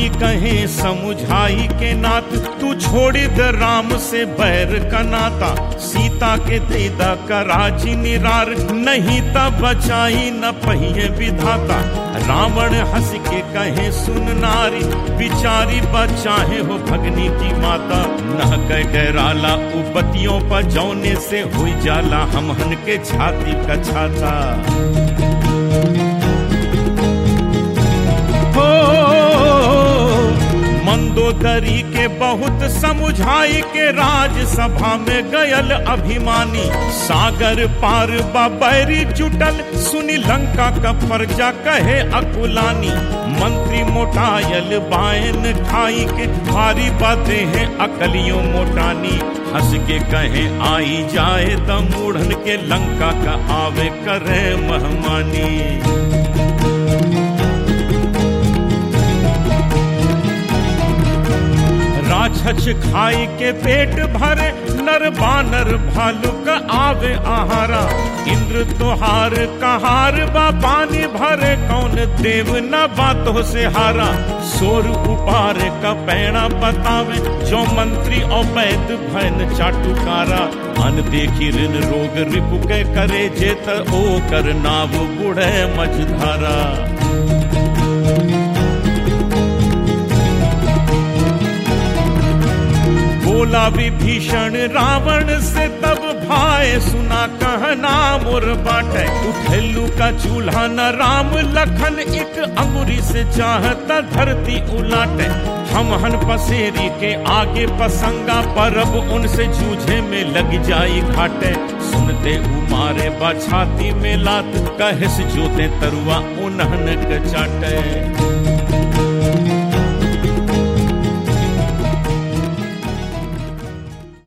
कहे समुझाई के नात तू छोड़ी द राम से बैर का नाता सीता के देदा का राजी निरार नहीं तब बचाई न पहिए विधाता रावण हंस के कहे सुन नारी बिचारी बचाहे हो भगनी की माता न कह डराला उपतियों पर जौने से हुई जाला हमहन के छाती का छाता मंदोदरी के बहुत समुझाई के राजसभा में गयल अभिमानी सागर पार बैरी जुटल सुनी लंका का प्रजा कहे अकुलानी मंत्री मोटायल बायन खाई के भारी बातें हैं अकलियों मोटानी हंस के कहे आई जाए त मूढ़न के लंका का आवे करे महमानी राक्षस खाई के पेट भरे नर बानर भालू का आवे आहारा इंद्र तोहार कहार बा पानी भरे कौन देव न बातों से हारा सोर उपार का पैणा बतावे जो मंत्री अवैध भैन चाटुकारा अन देखी ऋण रोग रिपु के करे जेत ओ कर नाव बुढ़े मझधारा बोला विभीषण रावण से तब भाई सुना कहना मोर बाटे उठेलू का चूल्हा न राम लखन एक अंगुरी से चाहता धरती उलाटे हम हन पसेरी के आगे पसंगा परब उनसे जूझे में लग जाई घाटे सुनते उमारे बछाती में लात कहे से जोते तरुआ उन्हन के चाटे